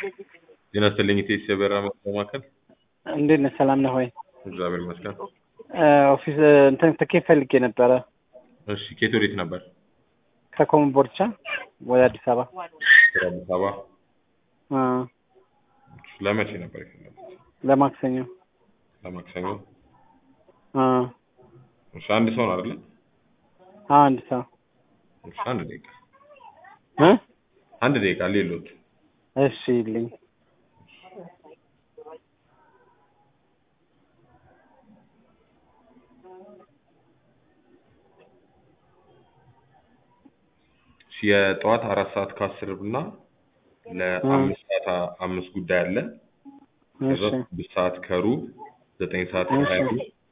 ጤና ይስጥልኝ ኢቴስ የበረራ ማዕከል። እንዴት ነህ? ሰላም ነህ ወይ? እግዚአብሔር ይመስገን። ኦፊስ እንትን ትኬት ፈልጌ ነበረ እሺ ከየት ወዴት ነበር? ከኮምቦልቻ ወደ አዲስ አበባ ወደ አዲስ አበባ። አ፣ ለመቼ ነበር የፈለጉት? ለማክሰኞ ለማክሰኞ። አ፣ እሺ አንድ ሰው ነው አይደለ? አ፣ አንድ ሰው እሺ አንድ ደቂቃ እ አንድ ደቂቃ ሌሎት እሺ ይልኝ እሺ የጠዋት አራት ሰዓት ከአስር እና ለአምስት ሰዓት አ- አምስት ጉዳይ አለ። ከዛ እሺ ስድስት ሰዓት ከሩብ ዘጠኝ ሰዓት ከሀያ አምስት